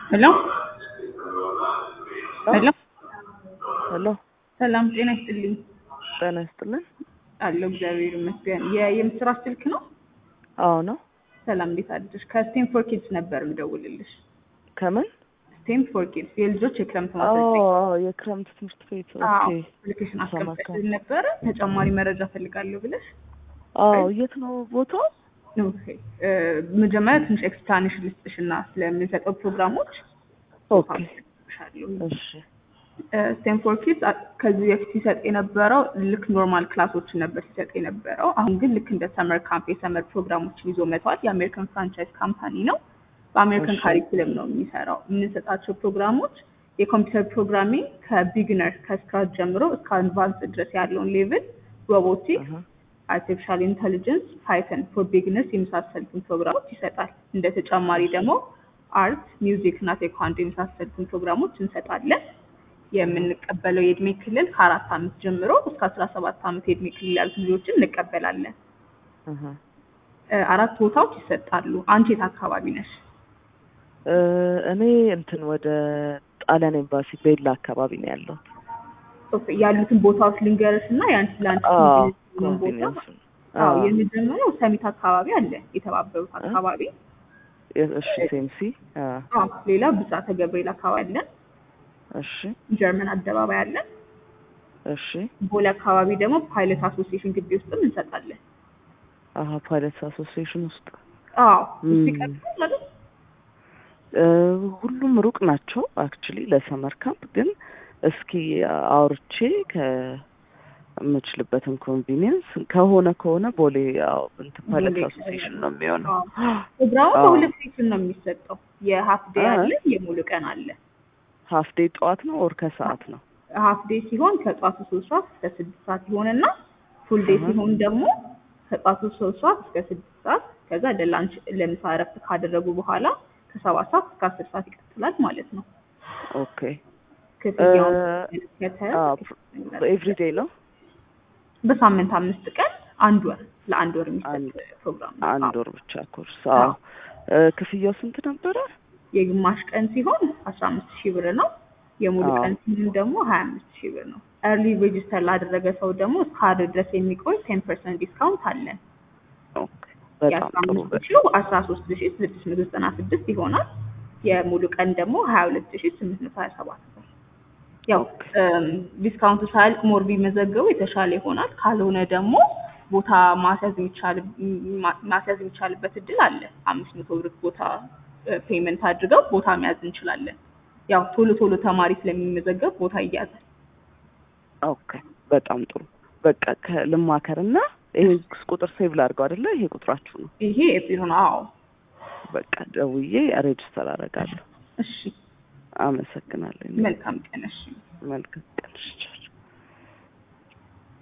ሄሎ ሄሎ ሄሎ ሰላም ጤና ይስጥልኝ ጤና ይስጥልን። አለሁ እግዚአብሔር ይመስገን። የ- የምስራች ስልክ ነው? አዎ ነው። ሰላም እንዴት አደርሽ? ከስቴም ፎር ኪድስ ነበር የምደውልልሽ። ከምን? ስቴም ፎር ኪድስ የልጆች የክረምት አዎ ማሰልጠኛ አዎ፣ የክረምት ትምህርት ቤት። አዎ ኦኬ። አፕሊኬሽን ሰማካ። አስቀምጠልን ነበረ ተጨማሪ መረጃ ፈልጋለሁ ብለሽ አዎ፣ የት ነው ቦታው? ኦኬ እ፣ መጀመሪያ ትንሽ ኤክስፕላኔሽን ልስጥሽ እና ስለምንሰጠው ፕሮግራሞች ኦኬ። ሻለሁ እሺ። ስቴንፎርድ ኪድስ ከዚህ በፊት ሲሰጥ የነበረው ልክ ኖርማል ክላሶችን ነበር ሲሰጥ የነበረው። አሁን ግን ልክ እንደ ሰመር ካምፕ የሰመር ፕሮግራሞችን ይዞ መጥቷል። የአሜሪካን ፍራንቻይዝ ካምፓኒ ነው። በአሜሪካን እሺ። ካሪኩለም ነው የሚሰራው። የምንሰጣቸው ፕሮግራሞች የኮምፒውተር ፕሮግራሚንግ ከቢግነር ከስክራች ጀምሮ እስከ አድቫንስ ድረስ ያለውን ሌቭል፣ ሮቦቲክስ፣ አሃ። አርቲፊሻል ኢንተሊጀንስ፣ ፓይተን ፎር ቢግነርስ የመሳሰሉትን ፕሮግራሞች ይሰጣል። እንደ ተጨማሪ ደግሞ አርት፣ ሚውዚክ እና ቴኳንዶ የመሳሰሉትን ፕሮግራሞች እንሰጣለን። የምንቀበለው የእድሜ ክልል ከአራት ዓመት ጀምሮ እስከ አስራ ሰባት ዓመት የእድሜ ክልል ያሉት ልጆችን እንቀበላለን። አሃ። እ፣ አራት ቦታዎች ይሰጣሉ። አንቺ የት አካባቢ ነሽ? እ፣ እኔ እንትን ወደ ጣሊያን ኤምባሲ ቤላ አካባቢ ነው ያለው። ኦኬ፣ ያሉትን ቦታዎች ልንገርሽ እና የአንቺ ለአንቺ አዎ፣ የሚሆን ቦታ ኮንቬኒየንስ። አዎ፣ አዎ፣ የመጀመሪያው ሰሚት አካባቢ አለ፣ የተባበሩት አካባቢ። እሺ። ሴምሲ። አዎ፣ አዎ፣ ሌላ ብጻተ ገብርኤል አካባቢ አለን። እሺ፣ ጀርመን አደባባይ አለን። እሺ። ቦሌ አካባቢ ደግሞ ፓይለት አሶሲዬሽን ግቢ ውስጥም እንሰጣለን። አሀ፣ ፓይለት አሶሲዬሽን ውስጥ አዎ፣ እሱ ም። ይቀጥላል አይደል? እ፣ ሁሉም ሩቅ ናቸው አክቹሊ ለሰመር ካምፕ ግን እስኪ አውርቼ ከምችልበትን ኮንቪኒየንስ ከሆነ ከሆነ ቦሌ ያው እንትን ፓይለት ቦሌ አሶሲዬሽን ነው የሚሆነው። ፕሮግራሙ አዎ። በሁለት ሴክሽን ነው የሚሰጠው። የሀፍ ዴይ አዎ። አለ፣ የሙሉ ቀን አለ። ሀፍ ዴይ ጠዋት ነው ኦር ከሰዓት ነው? ሀፍ ዴይ ሲሆን ከጧቱ ሶስት ሰዓት እስከ ስድስት ሰዓት ይሆንና ፉል ዴይ አሃ። ሲሆን ደግሞ ከጧቱ ሶስት ሰዓት እስከ ስድስት ሰዓት ከዛ ለላንች ለምሳ እረፍት ካደረጉ በኋላ ከሰባት ሰዓት እስከ አስር ሰዓት ይቀጥላል ማለት ነው። ኦኬ ክፍያውን እ፣ ተመለከተ አዎ፣ ኤቭሪ ዴይ ነው በሳምንት አምስት ቀን አንድ ወር ለአንድ ወር የሚሰጥ አንድ- ፕሮግራም ነው። አንድ አዎ። ወር ብቻ ኮርስ። አዎ አዎ። እ፣ ክፍያው ስንት ነበረ? የግማሽ ቀን ሲሆን አስራ አምስት ሺህ ብር ነው። የሙሉ አዎ። ቀን ሲሆን ደግሞ ሀያ አምስት ሺህ ብር ነው። ኤርሊ ሬጅስተር ላደረገ ሰው ደግሞ እስከ ዓርብ ድረስ የሚቆይ ቴን ፐርሰንት ዲስካውንት አለን። ኦኬ በጣም የአስራ ጥሩ። አምስት ሺው አስራ ሶስት ሺ ስድስት መቶ ዘጠና ስድስት ይሆናል። የሙሉ ቀን ደግሞ ሀያ ሁለት ሺ ስምንት መቶ ሀያ ሰባት ነው። ያው ኦኬ። እም፣ ዲስካውንቱ ሳያልቅ ሞር ቢመዘገቡ የተሻለ ይሆናል። ካልሆነ ደግሞ ቦታ ማስያዝ የሚቻል ማ- ማስያዝ የሚቻልበት እድል አለ። አምስት መቶ ብር ቦታ ፔመንት አድርገው ቦታ መያዝ እንችላለን። ያው ቶሎ ቶሎ ተማሪ ስለሚመዘገብ ቦታ ይያዛል። ኦኬ በጣም ጥሩ። በቃ ከልማከርና ይሄ ቁጥር ሴቭ ላድርገው አይደለ? ይሄ ቁጥራችሁ ነው። ይሄ ኤፕሪል ነው። አዎ በቃ ደውዬ ሬጅስተር አደርጋለሁ። እሺ፣ አመሰግናለሁ። መልካም ቀን። እሺ መልካም ቀን። እሺ።